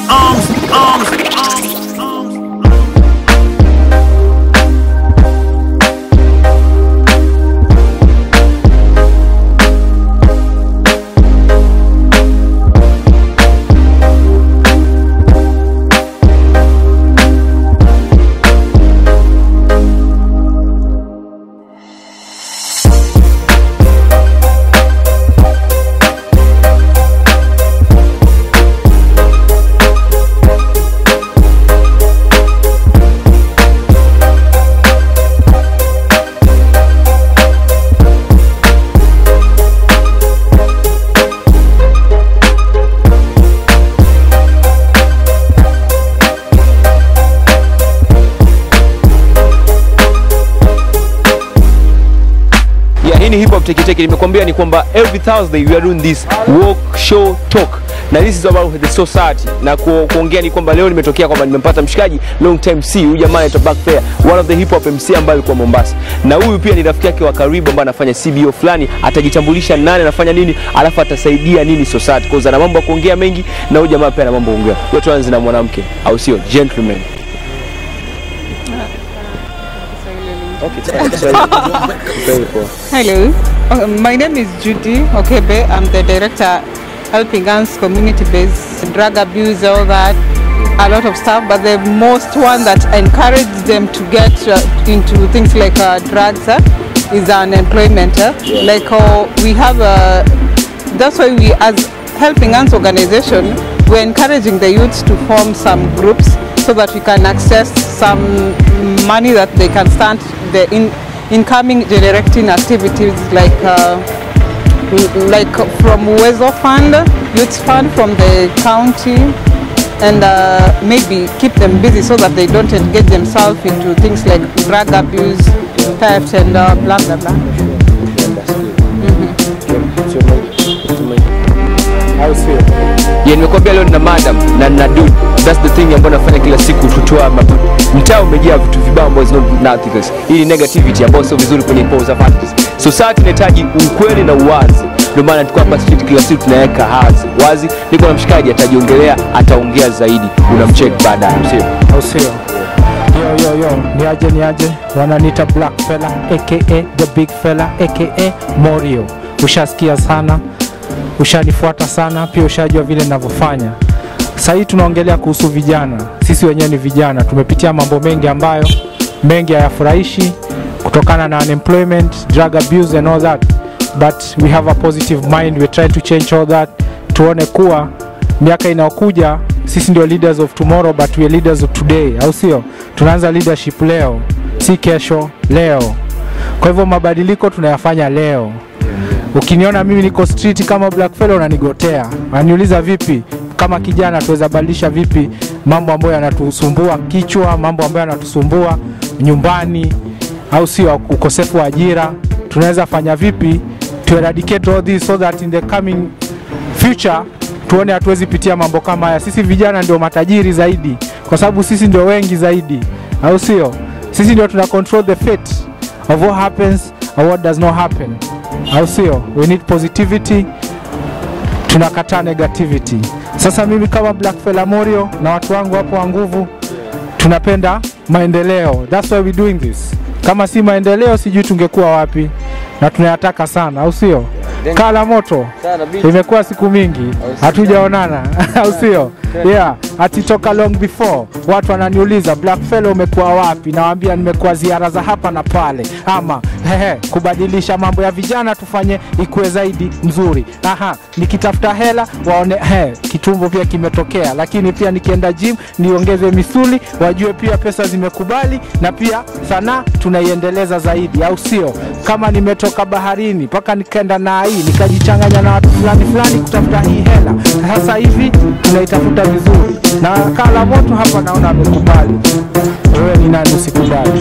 arms, arms, arms. Yeah, hii ni hip hop teke teke. Nimekwambia ni kwamba every Thursday we are doing this walk show talk na this is about the society na ku, kuongea ni kwamba leo nimetokea kwamba nimempata mshikaji long time see huyu jamaa anaitwa Back Fair one of the hip hop MC ambaye alikuwa Mombasa na huyu pia ni rafiki yake wa karibu ambaye anafanya CBO fulani atajitambulisha nani anafanya nini alafu atasaidia nini society kwa ana mambo ya kuongea mengi na huyu jamaa pia ana mambo ya kuongea yote tuanze na mwanamke au sio gentleman Okay, sawa, Kiswahili. Kiswahili poa. Hello, uh, my name is Judy Okebe. I'm the director helping us community-based drug abuse, all that, a lot of stuff. But the most one that encouraged them to get uh, into things like uh, drugs uh, is unemployment. Uh. Like uh, we have, uh, that's why we as helping us organization, we're encouraging the youth to form some groups so that we can access some money that they can start the in, incoming generating activities like uh, l- like from Wezo Fund, Youth Fund from the county, and uh, maybe keep them busy so that they don't engage themselves into things like drug abuse, theft, and uh, blah blah blah. Yeah, nimekwambia leo nina madam na nina dude. That's the thing ambayo nafanya kila siku kutoa mabu. Mtaa umejaa vitu vibaya ambazo is not nothing. else. Hii ni negativity ambayo sio vizuri kwenye pose of artists. Society inahitaji ukweli na uwazi. Ndio maana tuko hapa street kila siku tunaweka hazi wazi. Niko na mshikaji atajiongelea, ataongea zaidi. Unamcheck baadaye, sio? au sio? Yo, yo, yo, ni aje ni aje, wananiita Black Fella aka the big fella aka Morio. Ushasikia sana, ushanifuata sana, pia ushajua vile ninavyofanya. Sasa hii tunaongelea kuhusu vijana. Sisi wenyewe ni vijana, tumepitia mambo mengi ambayo mengi hayafurahishi kutokana na unemployment, drug abuse and all that. But we have a positive mind, we try to change all that. Tuone kuwa miaka inayokuja sisi ndio leaders of tomorrow but we are leaders of today, au sio? Tunaanza leadership leo, si kesho, leo. Kwa hivyo mabadiliko tunayafanya leo. Ukiniona mimi niko street kama Black Fellow unanigotea, unaniuliza vipi kama kijana tuweza badilisha vipi mambo ambayo yanatusumbua kichwa, mambo ambayo yanatusumbua nyumbani, au sio? Ukosefu wa ajira, tunaweza fanya vipi to eradicate all this so that in the coming future tuone hatuwezi pitia mambo kama haya. Sisi vijana ndio matajiri zaidi, kwa sababu sisi ndio wengi zaidi, au sio? Sisi ndio tuna control the fate of what happens or what does not happen, au sio? We need positivity, tunakataa negativity. Sasa mimi kama Black Fella Morio na watu wangu hapo wa nguvu tunapenda maendeleo, that's why we doing this. Kama si maendeleo, sijui tungekuwa wapi, na tunayataka sana, au sio? Kala moto imekuwa siku mingi hatujaonana au sio yeah atitoka long before watu wananiuliza black fellow umekuwa wapi nawaambia nimekuwa ziara za hapa na pale ama hehe, kubadilisha mambo ya vijana tufanye ikuwe zaidi mzuri aha nikitafuta hela waone he, kitumbo pia kimetokea lakini pia nikienda gym niongeze misuli wajue pia pesa zimekubali na pia sanaa tunaiendeleza zaidi au sio kama nimetoka baharini mpaka nikaenda na hii nikajichanganya na watu fulani fulani kutafuta hii hela sasa hivi tunaitafuta vizuri na kala moto hapa naona amekubali wewe ni nani usikubali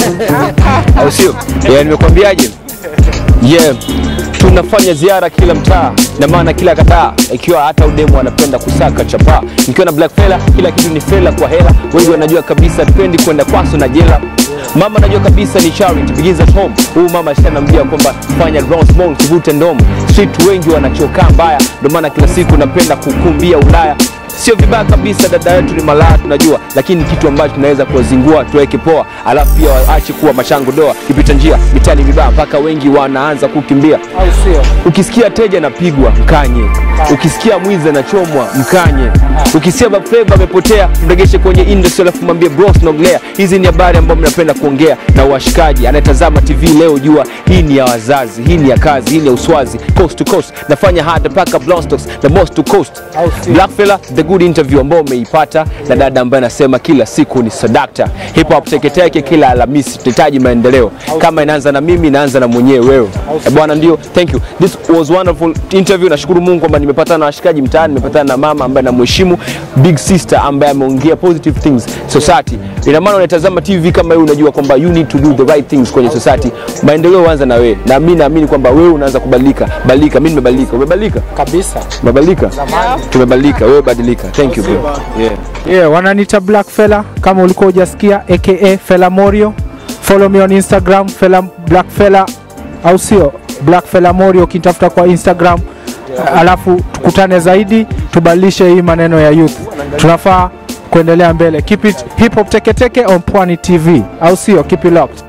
au sio? Yeah, nimekwambiaje? Yeah, tunafanya ziara kila mtaa na maana kila kataa, ikiwa hata udemu anapenda kusaka chapa. Nikiwa na Black Fella, kila kitu ni fela kwa hela. Wengi wanajua kabisa tupendi kwenda kwaso na jela. Mama anajua kabisa ni charity begins at home. Huyu mama ashanambia kwamba fanya ground small usivute ndomo. Street wengi wanachokaa mbaya, ndio maana kila siku napenda kukumbia Ulaya sio vibaya kabisa dada yetu ni malaya tunajua lakini kitu ambacho tunaweza kuwazingua tuweke poa alafu pia waache kuwa machango doa kipita njia mitani vibaya mpaka wengi wanaanza kukimbia au sio ukisikia teja anapigwa mkanye ukisikia mwizi anachomwa mkanye ukisikia bafeva amepotea mregeshe kwenye industry alafu mwambie bros naongelea hizi ni habari ambayo mnapenda kuongea na washikaji anayetazama tv leo jua hii ni ya wazazi hii ni ya kazi hii ni ya uswazi coast to coast nafanya hard mpaka blostocks the most to coast Au sio? blackfella the good interview ambao umeipata na dada ambaye anasema kila siku ni sadakta hip hop teketeke kila alhamisi tunahitaji maendeleo kama inaanza na mimi inaanza na mwenyewe wewe Eh, bwana ndio thank you this was wonderful interview nashukuru mungu kwamba nimepatana na washikaji mtaani nimepatana na mama ambaye namheshimu big sister ambaye ameongea positive things society ina maana unatazama tv kama wewe unajua kwamba you need to do the right things kwenye society maendeleo huanza na wewe na mimi naamini kwamba wewe unaanza kubadilika badilika mimi nimebadilika umebadilika kabisa umebadilika tumebadilika wewe badilika thank you bro yeah. yeah, wananiita black fella kama ulikuwa hujasikia aka fella morio follow me on instagram fella black fella au sio black fella morio ukinitafuta kwa instagram alafu tukutane zaidi tubadilishe hii maneno ya youth tunafaa kuendelea mbele keep it hip hop teketeke on pwani tv au sio keep it locked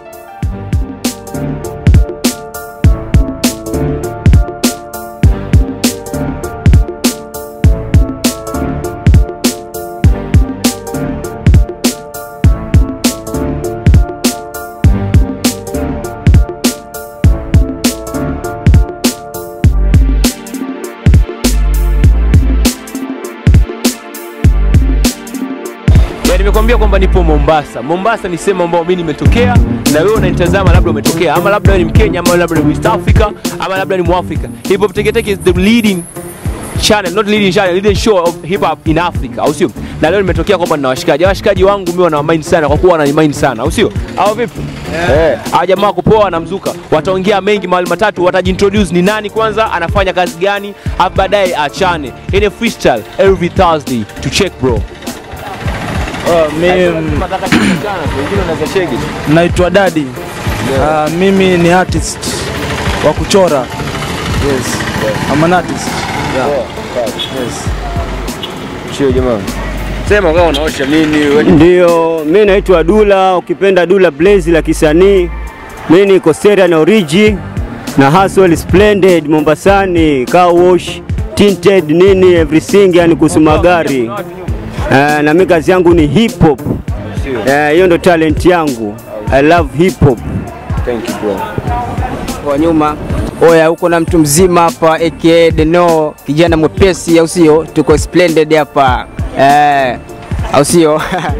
Ya, nimekwambia kwamba nipo Mombasa. Mombasa ni sehemu ambayo mimi nimetokea na wewe unanitazama, labda umetokea ama labda wewe ni Mkenya ama labda ni West Africa ama labda ni Mwafrika. Hip Hop Teketeke is the leading channel, not leading channel, leading show of hip hop in Africa, au sio? Na leo nimetokea kwamba nina washikaji. Washikaji wangu mimi wana mind sana kwa kuwa wana mind sana, au sio? Au vipi? Eh, hawa jamaa kupoa na mzuka. Wataongea mengi mahali matatu, watajiintroduce ni nani kwanza, anafanya kazi gani, hapo baadaye achane. Hii ni freestyle every Thursday to check bro. Mimi naitwa Dadi. Ah, mimi ni artist wa kuchora. Yes. I'm an artist. Yeah. Yes. Sio jamaa. Sema kama unaosha nini wewe Ndio, mi naitwa Dula, ukipenda Dula Blaze la kisanii. Mi niko Serial na Origi na Hustle Splendid Mombasani, car wash, tinted nini everything, yani kuhusu magari. Eh, na mi kazi yangu ni hip hop. Eh, hiyo ndo talent yangu. I love hip hop. Thank you bro. kwa nyuma. Oya, huko na mtu mzima hapa aka Deno, kijana mwepesi, au sio? Tuko splendid hapa eh, au sio?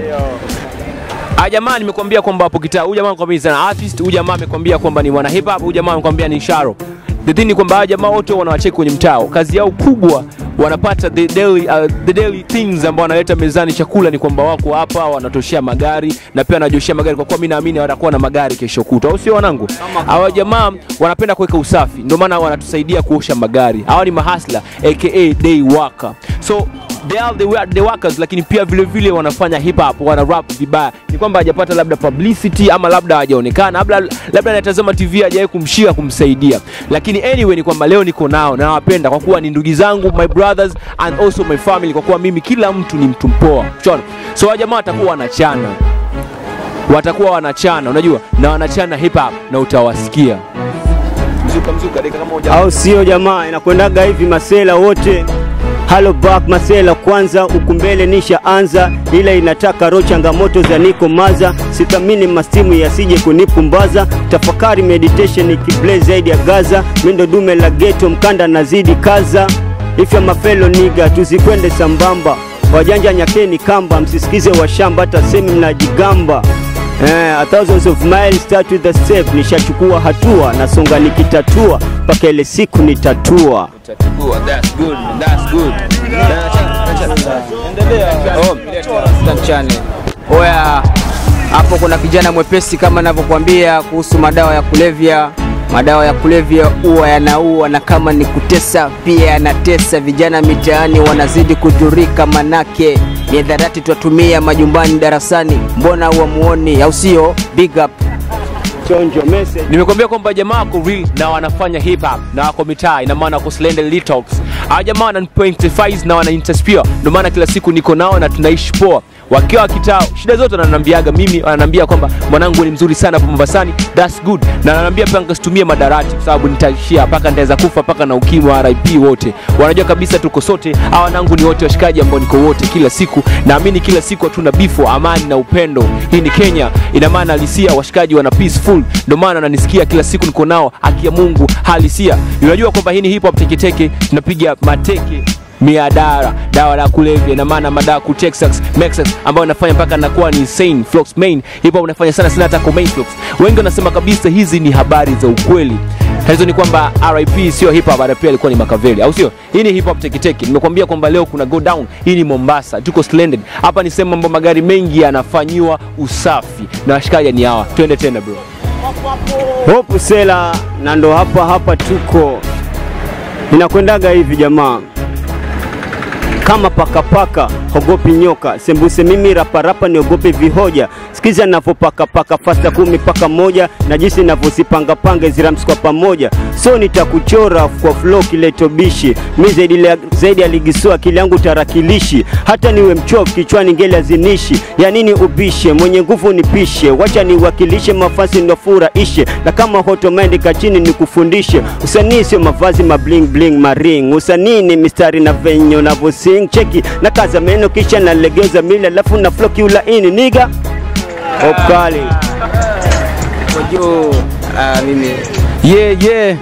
Ah, jamaa nimekwambia kwamba hapo kitaa. Huyu jamaa amekwambia ni artist, huyu jamaa amekwambia kwamba ni mwana hip hop, huyu jamaa amekwambia ni Sharo. The thing ni kwamba hawa jamaa wote wanawacheki kwenye mtao. Kazi yao kubwa wanapata the daily, uh, the daily things ambao wanaleta mezani chakula ni kwamba wako hapa wanatoshea magari na pia wanajoshea magari kwa kuwa mimi naamini watakuwa na magari kesho kutwa, au sio wanangu? Hawa jamaa wanapenda kuweka usafi, ndio maana wanatusaidia kuosha magari. Hawa ni mahasla aka day worker. So they are the, wa- the workers lakini pia vile vile wanafanya hip hop wana rap vibaya ni kwamba hajapata labda publicity ama labda hajaonekana labda labda anatazama tv hajawahi kumshika kumsaidia lakini anyway ni kwamba leo niko nao na nawapenda kwa kuwa ni ndugu zangu my brothers and also my family kwa kuwa mimi kila mtu ni mtu mpoa Unaona? so hawa jamaa watakuwa wanachana watakuwa wanachana unajua na wanachana hip hop na utawasikia mzuka mzuka dakika kama moja au sio jamaa? Inakwendaga hivi masela wote Halo back masela kwanza, huku mbele nishaanza, ila inataka roho changamoto za niko maza, sithamini mastimu yasije kunipumbaza, tafakari meditation ikiplay zaidi ya Gaza, mindo dume la ghetto mkanda nazidi kaza, ifya mafelo niga tuzikwende sambamba, wajanja nyakeni kamba, msisikize washamba, hata semi mnajigamba Eh, a thousands of miles start with the step, nishachukua hatua, nasonga nikitatua, mpaka ile siku nitatua. That's good, that's good. Mchane. Oya, hapo kuna kijana mwepesi kama navyokuambia kuhusu madawa ya kulevya. Madawa ya kulevya huwa yanaua na kama ni kutesa pia yanatesa. Vijana mitaani wanazidi kudhurika, manake ni dharati twatumia majumbani, darasani, mbona huwamuoni? Au sio? Big up. Chonjo message nimekwambia kwamba jamaa wako real na wanafanya hip hop na wako mitaa ina maana wako slender litalks hawa jamaa wananipointify na wanainspire ndio maana kila siku niko nao na tunaishi poa wakiwa wakitao shida zote wananiambiaga mimi wananiambia kwamba mwanangu ni mzuri sana hapo Mombasani that's good na wananiambia pia nikasitumie madarati kwa sababu nitaishia mpaka nitaweza kufa mpaka na ukimwi wa RIP wote wanajua kabisa tuko sote hawa wanangu ni wote washikaji ambao niko wote kila siku naamini kila siku hatuna bifo amani na upendo hii ni Kenya ina maana halisia washikaji wana peaceful ndio maana wananisikia kila siku niko nao haki ya Mungu halisia unajua kwamba hii ni hip hop teketeke tunapiga mateke miadara dawa la kulevya ina maana madawa ku Texas Mexas ambayo inafanya mpaka nakuwa ni insane Flox main hip hop unafanya sana sana hata kwa main Flox wengi wanasema kabisa hizi ni habari za ukweli hizo ni kwamba RIP sio hip hop RIP alikuwa ni Makaveli au sio hii ni hip hop teketeke nimekwambia kwamba leo kuna go down hii ni Mombasa tuko splendid hapa ni sehemu ambapo magari mengi yanafanyiwa usafi na washikaji ni hawa twende tena bro Hope Sela na ndo hapa hapa tuko. Inakwendaga hivi jamaa, kama pakapaka hogopi nyoka, sembuse mimi raparapa niogope vihoja. Sikiza navyopakapaka fasta kumi paka moja na jinsi navyosipangapanga ziramsi kwa pamoja, so nitakuchora kwa flow kiletobishi mi zaidi, zaidi aligisua akili yangu tarakilishi, hata niwe mchovu kichwani ngeli azinishi, ya nini upishe mwenye nguvu nipishe, wacha niwakilishe mafasi nofurahishe, na kama hotomendi kachini nikufundishe, usanii sio mavazi mabling bling maring, usanii ni mistari na venyo navyosing cheki na kaza meno kisha nalegeza mili alafu na flow kiulaini niga Okali. Kojo, ah, mimi yeah, yeah.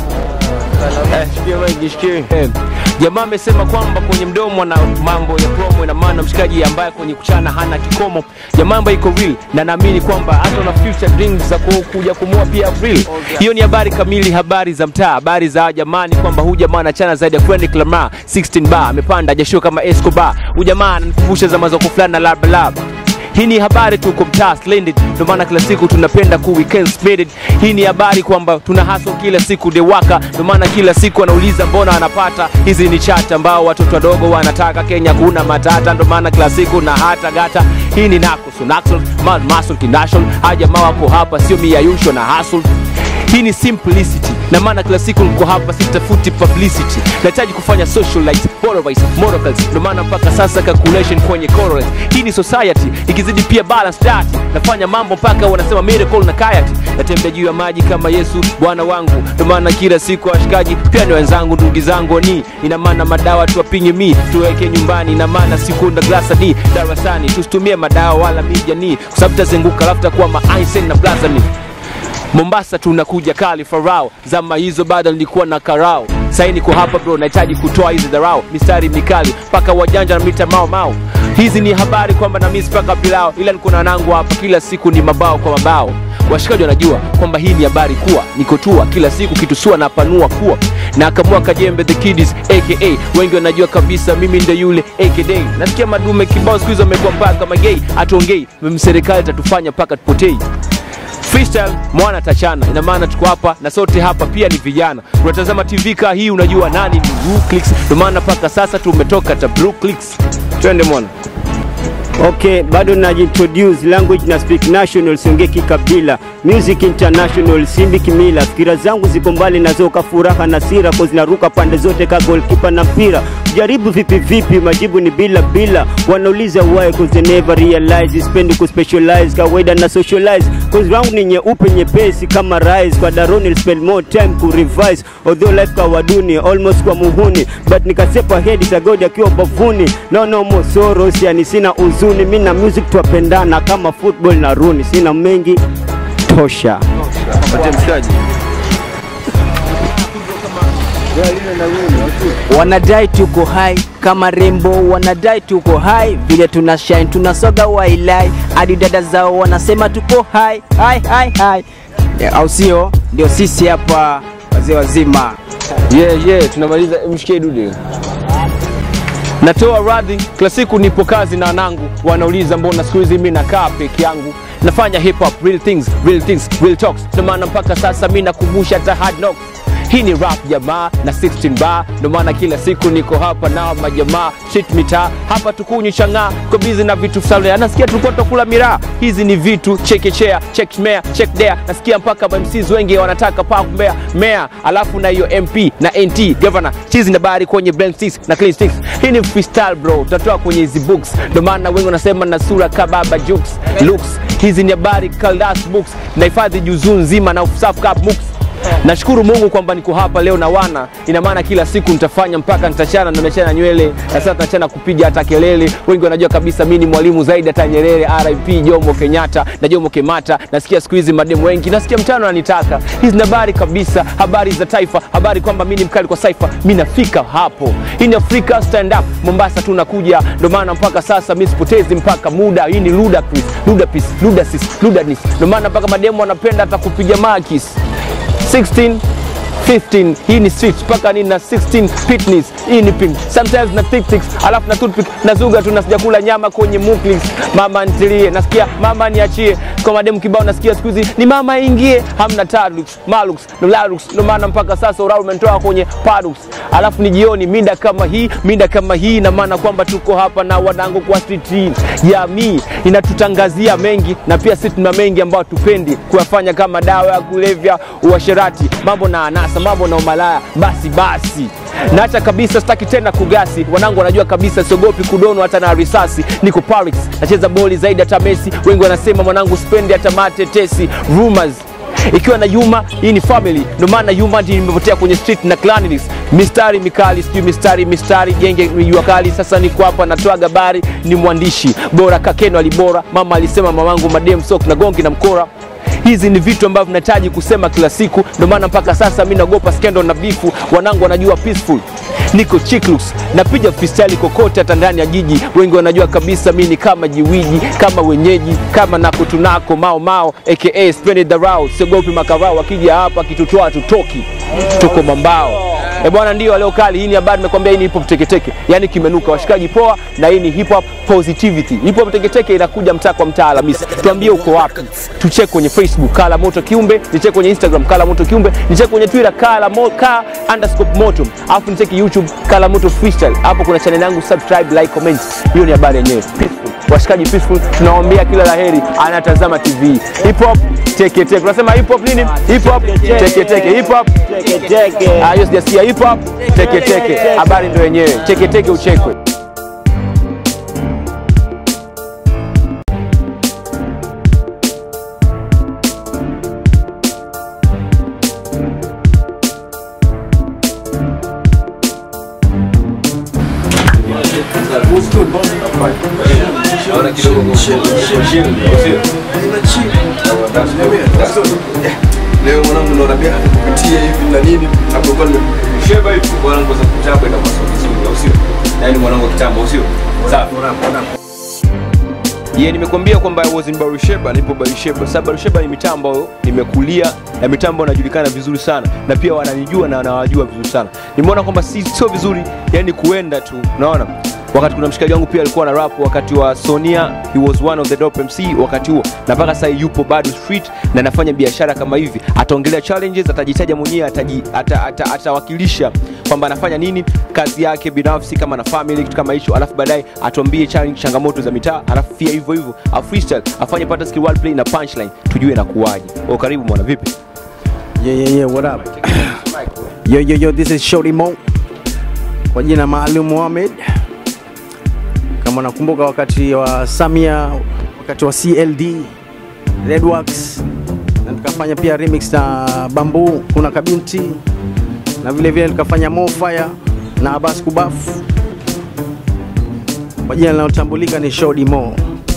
Eh, shikia mic, shikia. Eh, jamaa amesema kwamba kwenye mdomo na mambo ya promo ina maana mshikaji ambaye kwenye kuchana hana kikomo jamaa ambaye iko real na naamini kwamba hata una future dreams za ku- kuja kumua pia April hiyo ni habari kamili habari za mtaa habari za jamani kwamba huyu jamaa anachana zaidi ya Kendrick Lamar 16 bar amepanda jasho kama Escobar huyu jamaa ananikumbusha zama za kufulana na lab lab hii ni habari tuko mtaa splendid, ndio maana kila siku tunapenda ku weekend splendid. Hii ni habari kwamba tuna hustle kila siku dewaka, ndio maana kila siku anauliza mbona anapata hizi ni chata ambao watoto wadogo wanataka Kenya kuna matata, ndio maana kila siku na hata gata. Hii ni Nakusu Naxol Mad Muscle Kinashol, hawa jamaa wako hapa, sio miayusho na hustle hii ni simplicity na maana kila siku niko hapa sitafuti publicity nahitaji kufanya socialites borderwise morals ndio maana mpaka sasa calculation kwenye correlates hii ni society ikizidi pia balance that nafanya mambo mpaka wanasema miracle na kayati natembea juu ya maji kama Yesu bwana wangu ndio maana kila siku washikaji pia ni wenzangu ndugu zangu ni ina maana madawa tuwapinye mi tuweke nyumbani ina maana sikunda glasa ni darasani tusitumie madawa wala mijani kwa sababu tazenguka alafu takuwa ma Einstein na blazani Mombasa tunakuja kali farao, zama hizo bado nilikuwa na karao. Sasa niko hapa bro, nahitaji kutoa hizi dharau, mistari mikali mpaka wajanja na mita mao mao. Hizi ni habari kwamba na mimi mpaka pilao, ila niko na wanangu hapa, kila siku ni mabao kwa mabao. Washikaji wanajua kwamba hii ni habari kuwa niko tua kila siku kitusua na panua kuwa na akamua Kajembe the Kiddies aka wengi wanajua kabisa mimi ndio yule aka nasikia madume kibao siku hizo wamekuwa mpaka magei, hatuongei mimi serikali itatufanya mpaka tupotei freestyle mwana tachana ina maana tuko hapa na sote hapa pia ni vijana unatazama tv kaa hii unajua nani ni Blue Clicks ndio maana mpaka sasa tumetoka ta Blue Clicks twende mwana Okay, bado najintroduce language na speak national, siongee kikabila, music international, simbi kimila. Fikira zangu ziko mbali nazoka furaha na sira, cause naruka pande zote ka goalkeeper na mpira. Jaribu vipi vipi, majibu ni bila bila. Wanauliza why, cause they never realize. Sipendi ku specialize, kawaida na socialize, cause wangu ni nyeupe nyepesi kama rice. Kwa daroni I'll spend more time ku revise, although life kawaduni almost kwa muhuni, but nikasepa head sagodi akiwa bavuni. No no more sorrows, yani sina uzuni, mimi na music twapendana kama football na runi, sina mengi tosha. Patia mshikaji wanadai tuko hai kama rembo, wanadai tuko hai vile tuna shine, tunasoga wailai hadi dada zao wanasema tuko hai hai hai hai, Yeah, au sio? Ndio sisi hapa wazee wazima. yeah, yeah, tunamaliza mshikie dude natoa radhi kila siku nipo kazi na wanangu wanauliza mbona siku hizi mi nakaa peke yangu nafanya hip hop real things real things real talks ndio maana mpaka sasa mi nakumbusha hata hard knocks hii ni rap jamaa na 16 bar ndio maana kila siku niko hapa nao majamaa street mitaa hapa tukunywi chang'aa ko bizi na vitu fulani nasikia tulikuwa tukula miraa hizi ni vitu chekechea check mea check there nasikia mpaka MCs wengi wanataka pa kumbea mea alafu na hiyo MP na NT governor chizi na bari kwenye blend six na clean sticks hii ni freestyle bro tutatoa kwenye hizi books ndio maana wengi wanasema na sura kababa jokes looks hizi ni habari kaldas books nahifadhi juzuu nzima na usafu cup books nashukuru mungu kwamba niko hapa leo na wana ina maana kila siku nitafanya mpaka nitachana na nimechana nywele na sasa tunachana kupiga hata kelele wengi wanajua kabisa mi ni mwalimu zaidi hata nyerere rip jomo kenyatta na jomo kemata nasikia siku hizi mademu wengi nasikia mtano ananitaka hizi ni habari kabisa habari za taifa habari kwamba mi ni mkali kwa saifa mi nafika hapo hii ni afrika stand up mombasa tunakuja ndio maana mpaka sasa mi sipotezi mpaka muda hii ni ludacris ludapis ludasis ludanis ndio maana mpaka mademu wanapenda hata kupiga makis 16 15 hii ni street mpaka ni na 16 fitness hii ni pink sometimes na thick thicks alafu na toothpick na zuga tu na sijakula nyama kwenye muklis mama ntilie nasikia mama niachie kwa mademu kibao nasikia siku hizi ni mama ingie hamna talux malux nolalux ndio maana mpaka sasa urau umenitoa kwenye padux alafu ni jioni mida kama hii mida kama hii na maana kwamba tuko hapa na wanangu kwa street jamii inatutangazia mengi na pia sisi tuna mengi ambayo tupendi kuyafanya kama dawa ya kulevya uasherati mambo na anasa mambo na umalaya basi basi naacha kabisa sitaki tena kugasi wanangu wanajua kabisa siogopi kudono hata na risasi niko Paris nacheza boli zaidi hata Messi wengi wanasema mwanangu spendi hata matetesi rumors ikiwa na Yuma, hii ni family, ndio maana Yuma ndiyo nimepotea kwenye street na cleanliness, mistari mikali, sijui mistari mistari, genge jua kali. Sasa niko hapa natoa habari, ni mwandishi bora, kakeno alibora, mama alisema mamangu madem sok na gongi na mkora hizi ni vitu ambavyo vinahitaji kusema kila siku ndio maana mpaka sasa mi naogopa skendo na bifu wanangu wanajua peaceful niko chiklus napiga freestyle kokote hata ndani ya jiji wengi wanajua kabisa mi ni kama jiwiji kama wenyeji kama nako tunako mao mao aka spend the route siogopi makarao wakija hapa kitutoa tutoki tuko mambao E bwana, ndio leo kali. Hii ni habari nimekwambia, hii ni hip hop teketeke, yani kimenuka. Washikaji poa, na hii ni hip hop positivity. Hip hop teketeke inakuja mtaa kwa mtaa Alhamisi. Tuambie uko wapi, tucheke kwenye Facebook Kala Moto Kiumbe, nicheke kwenye Instagram Kala Moto Kiumbe, nicheke kwenye Twitter Kala Mo, ka underscore moto, alafu nicheke YouTube Kala Moto Freestyle. Hapo kuna channel yangu, subscribe, like, comment. Hiyo ni habari yenyewe. Peaceful. Washikaji peaceful, tunawaambia kila laheri anatazama TV. Hip hop teketeke. Unasema hip hop nini? Hip hop teketeke. Hip hop Teke. Ah, hiyo sijasikia hip hop teke teke. Habari ndio yenyewe. Teke teke uchekwe. leo mwanangu naona pia kupitia hivi na nini napokuwa nimesheba hivi mwanangu za kitambo ina masomo vizuri au sio yaani mwanangu wa kitambo au sio safi Ye, nimekuambia kwamba I was in Barusheba, nipo Barusheba. Sasa Barusheba ni mitaa ambayo nimekulia na mitaa ambayo inajulikana vizuri sana na pia wananijua na wanawajua vizuri sana. Nimeona kwamba si sio vizuri yani kuenda tu, unaona wakati kuna mshikaji wangu pia alikuwa na rap wakati wa Sonia, he was one of the dope MC wakati huo, na mpaka sasa yupo bado street na anafanya biashara kama hivi. Ataongelea challenges, atajitaja mwenyewe, ataji- ata- ata- atawakilisha kwamba anafanya nini, kazi yake binafsi, kama na family, kitu kama hicho, alafu baadaye atuambie challenge, changamoto za mitaa, alafu pia hivyo hivyo a freestyle, afanye pata skill wordplay na punchline, tujue inakuwaje. Oh, karibu mwana, vipi? Yeah, yeah, yeah, what up? yo, yo, yo, this is Shorty Mo kwa jina maalum Mohamed. Kama nakumbuka wakati wa Samia, wakati wa CLD, Redworks na tukafanya pia remix na Bamboo, kuna kabinti na vile vile nikafanya Mo Fire na Abbas Kubaf. Kwa jina linalotambulika ni Shorty Mo.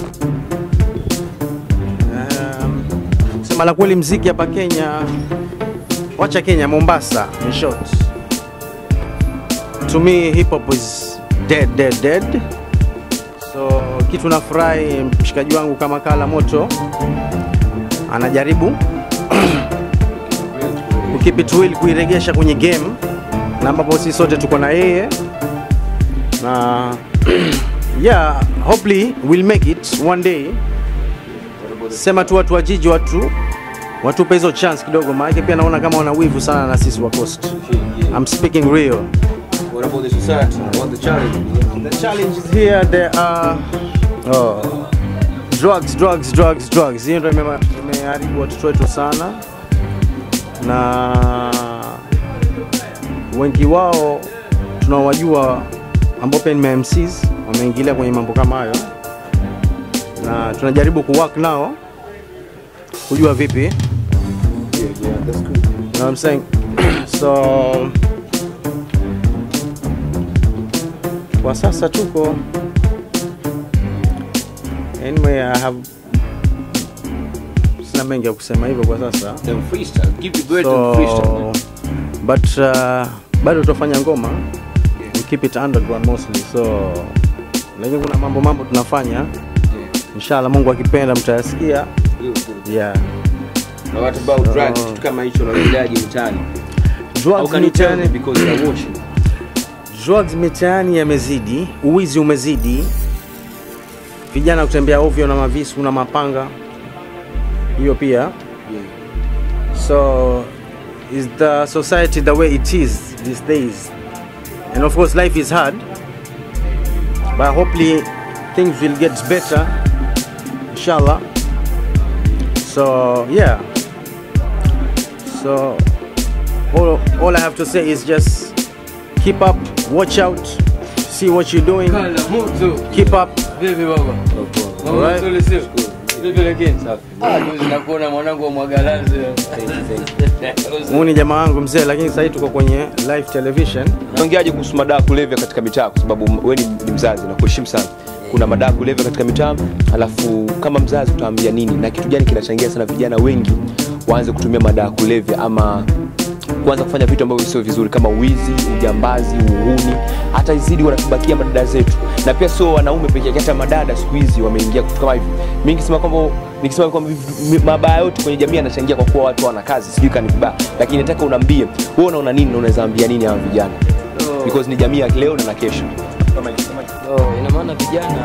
Um, sema la kweli mziki hapa Kenya wacha Kenya, Mombasa in short. To me hip hop is dead dead dead. So kitu nafurahi mshikaji wangu kama Kala Moto anajaribu kukeep it real, kuiregesha kwenye game na ambapo sisi sote tuko na yeye na yeah, hopefully we'll make it one day. Sema tu watu wa jiji, watu watupe hizo chance kidogo, maana pia naona kama wana wivu sana na sisi wa Coast. I'm speaking real. What about the society? What the challenge? The challenge is here. There are oh, drugs, drugs, drugs, drugs. Hiyo ndio ime- imeharibu watoto wetu sana, na wengi wao tunawajua ambao pia ni ma MCs wameingilia kwenye mambo kama hayo, na tunajaribu kuwork nao kujua vipi Yeah, yeah, that's cool. You know what I'm saying? so kwa sasa tuko anyway, I have sina mengi ya kusema hivyo kwa sasa Then freestyle. Give the bird and freestyle. so, but uh, bado tutafanya ngoma we keep it underground mostly so lakini kuna mambo mambo tunafanya inshallah Mungu akipenda mtayasikia Good, good. yeah Na what about drugs? Kitu kama hicho unaongeaje mtaani? How drugs can you tell me mitaani because you're watching? drugs mitaani yamezidi, uwizi umezidi, vijana kutembea ovyo na mavisu na mapanga, hiyo pia. So is the society the way it is these days, and of course life is hard, but hopefully things will get better, inshallah. So yeah. So all, all I have to say is just keep up, watch out, see what you're doing, keep up. Vipi baba? Alright. Mambo sio Vipi lakini? Ah, juzi nakuona mwanangu wa Mwagalanzi. Huyu ni jamaa wangu mzee, lakini sasa hivi tuko kwenye live television. Unaongeaje kuhusu madawa ya kulevya katika mitaa, kwa sababu wewe ni, ni mzazi na kuheshimu sana. Kuna madawa ya kulevya katika mitaa, alafu kama mzazi utaambia nini na kitu gani kinachangia sana vijana wengi waanze kutumia madawa ya kulevya ama kuanza kufanya vitu ambavyo sio vizuri kama wizi, ujambazi, uhuni, hata izidi wanatubakia madada zetu, na pia sio wanaume pekee yake, hata madada siku hizi wameingia kitu kama hivi. Mimi nikisema kwamba nikisema kwamba hivi- mi- mabaya yote kwenye jamii yanachangia kwa kuwa watu wana kazi, sijui kani vibaya, lakini nataka unaambie wewe unaona nini na unaweza ambia nini hawa vijana because ni jamii ya leo na na kesho. Oh, ina maana vijana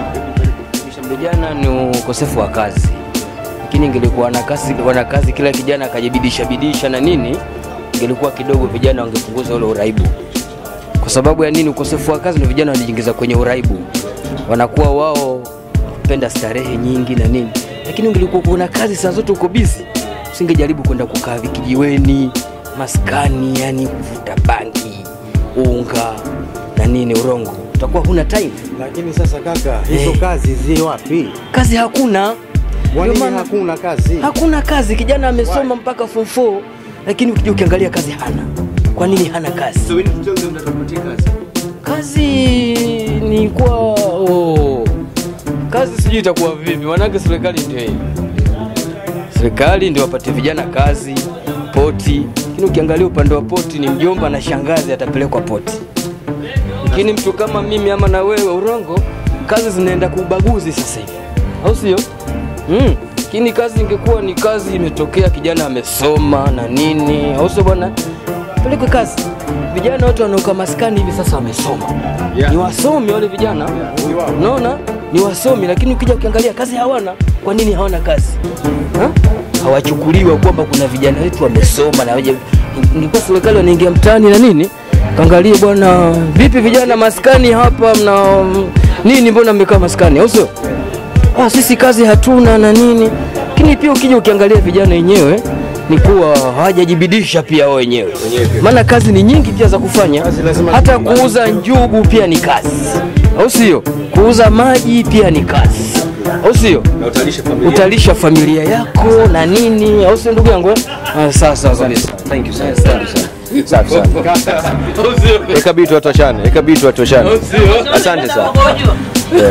vijana ni ukosefu wa kazi, lakini ingelikuwa na kazi, wana kazi kila kijana akajibidisha bidisha na nini, ingelikuwa kidogo vijana wangepunguza ule uraibu. Kwa sababu ya nini? Ukosefu wa kazi ndio vijana wanajiingiza kwenye uraibu, wanakuwa wao penda starehe nyingi na nini, lakini ungelikuwa kuna kazi saa zote uko busy, usingejaribu kwenda kukaa vikijiweni, maskani, yani kuvuta bangi, unga na nini, urongo, utakuwa huna time Lakini sasa kaka, hizo Eh. kazi zi wapi? kazi hakuna Kwa Ndio nini maana- hakuna kazi? hakuna kazi kijana amesoma mpaka form 4 lakini ukija ukiangalia kazi hana kwa nini hana kazi So we need to tell them that wapatie kazi. kazi ni kuwa oh. kazi sijui itakuwa vipi manake serikali ndio hii serikali ndio wapate vijana kazi poti lakini ukiangalia upande wa poti ni mjomba na shangazi atapelekwa poti lakini mtu kama mimi ama na wewe urongo kazi zinaenda kuubaguzi sasa hivi au sio mm. lakini kazi ingekuwa ni kazi imetokea kijana amesoma na nini au sio bwana pelekwe kazi vijana wote wanaoka maskani hivi sasa wamesoma Yeah. ni wasomi wale vijana unaona ni wasomi lakini ukija ukiangalia kazi hawana kwa nini hawana kazi ha? hawachukuliwa kwamba kuna vijana wetu wamesoma na waje ingekuwa serikali wanaingia mtaani na nini kaangalie bwana vipi vijana maskani hapa mna nini mbona mmekaa maskani au sio ah, sisi kazi hatuna na nini lakini pia ukija ukiangalia vijana wenyewe ni kuwa hawajajibidisha pia wao wenyewe maana kazi ni nyingi pia za kufanya hata kuuza njugu pia ni kazi au sio kuuza maji pia ni kazi au sio Na utalisha familia. utalisha familia yako na nini au sio ndugu yangu eh? ah, sawa sawa kabisa Thank you sana. Thank you sana. Safi sana. Eka bitu watu wachane. Eka bitu watu wachane. Asante sana. Yeah.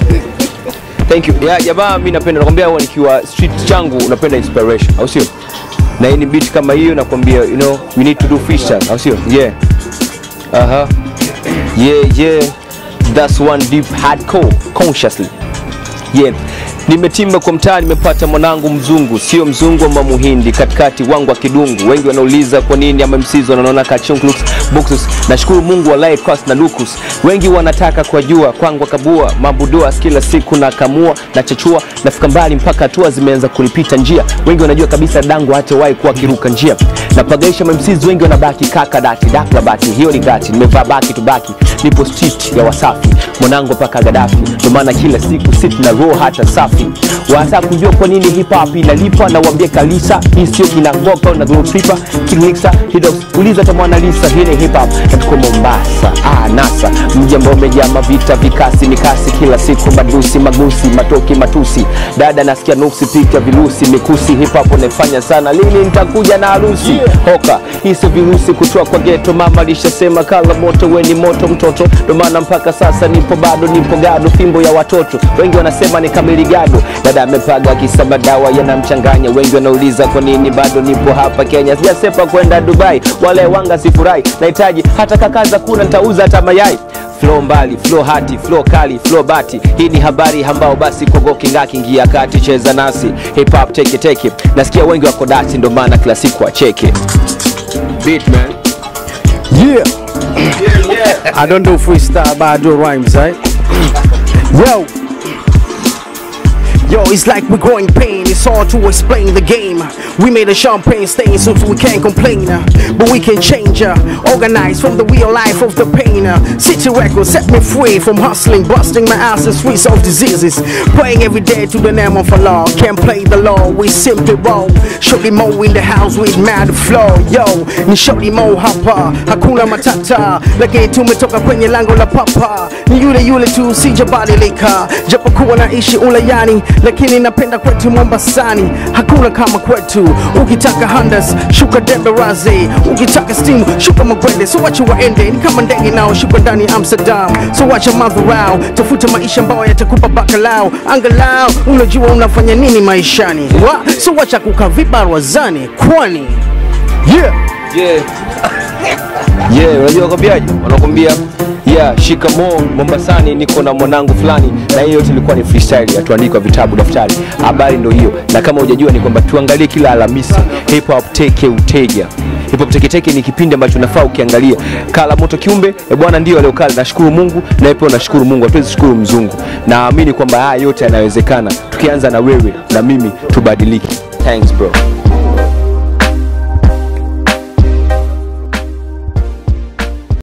Thank you. Ya jamaa mimi napenda nakwambia huwa nikiwa street changu napenda inspiration, au sio? Na hii ni beat kama hiyo nakwambia you know we need to do freestyle, au sio? Yeah. Aha. Yeah, yeah. That's one deep hardcore consciously. Yeah. Nimetimba kwa mtaa, nimepata mwanangu mzungu, sio mzungu ama muhindi, katikati wangu wa kidungu. Wengi wanauliza kwa nini ama msizo wanaona kachunklux buxus. Nashukuru Mungu walai kwas na lukus. Wengi wanataka kwa jua kwangu kabua mabudua kila siku na kamua na chachua, nafika mbali mpaka hatua zimeanza kunipita njia. Wengi wanajua kabisa dangu hatawahi kuwa kiruka njia. Napagaisha mamsizi, wengi wanabaki kaka dati dakla bati, hiyo ni gati. Nimevaa baki tu baki, nipo street ya Wasafi, mwanangu mpaka Gaddafi. Ndio maana kila siku sit na roho hata safi. Wanataka kujua kwa nini hip hop inalipa, na waambie kalisa, hii sio kina ngoka na dhuru tripa kilixa hidos. Uliza hata Mona Lisa, hii ni hip hop na tuko Mombasa. Ah, nasa mji ambao umejaa mavita, vikasi, mikasi, kila siku madusi, magusi, matoki, matusi. Dada nasikia nuksi, pika virusi, mikusi. Hip hop unaifanya sana, lini nitakuja na harusi? Hoka hii sio virusi kutoa kwa geto, mama alishasema kala moto, we ni moto mtoto. Ndio maana mpaka sasa nipo bado, nipo gado, fimbo ya watoto. Wengi wanasema ni kamili gado, dada amepaga akisa madawa yanamchanganya. Wengi wanauliza kwa nini bado nipo hapa Kenya, sijasepa kwenda Dubai, wale wanga sifurahi. Nahitaji hata kakaza kuna, nitauza hata mayai flow mbali flow hati flow kali flow bati hii ni habari ambao basi kogo kingaki ingia kati cheza nasi hip hop teke teke nasikia wengi wako dati ndo maana kila siku acheke beat man Yeah. I don't do freestyle, but I do rhymes, right? Yo. Yo, it's like we're growing pain. It's hard to explain the game. We made a champagne stain, so we can't complain. uh, But we can change, uh, organize from the real life of the pain. uh. City records set me free from hustling, busting my ass in streets of diseases. Praying every day to the name of Allah. Can't play the law, we simply roll. Shorty Mo in the house with mad flow. Yo, ni Shorty Mo hapa, hakuna matata. Lakini tumetoka kwenye lango la papa. Ni yule yule tu, sijabadilika. Japokuwa naishi ulayani, lakini napenda kwetu Mombasani. Hakuna kama kwetu. Ukitaka handas, shuka deberazi. Ukitaka steam, shuka magwende. So wacha waende, ni kama ndege nao shuka ndani ya Amsterdam. So wacha madharau, tafuta maisha ambayo yatakupa bakalau. Angalau unajua unafanya nini maishani. Wa, so wacha kukaa vibarazani, kwani yeah. yeah yeah unajua wakwambiaje wanakwambia yeah shikamoo mombasani niko na mwanangu fulani na hiyo yote ilikuwa ni freestyle yatuandikwa vitabu daftari habari ndo hiyo na kama hujajua ni kwamba tuangalie kila alhamisi hip hop teke uteja hip hop teke teke ni kipindi ambacho nafaa ukiangalia kala moto kiumbe e bwana ndio aliokala nashukuru mungu na pia nashukuru mungu hatuwezi shukuru mzungu naamini kwamba haya yote yanawezekana tukianza na wewe na mimi tubadilike thanks bro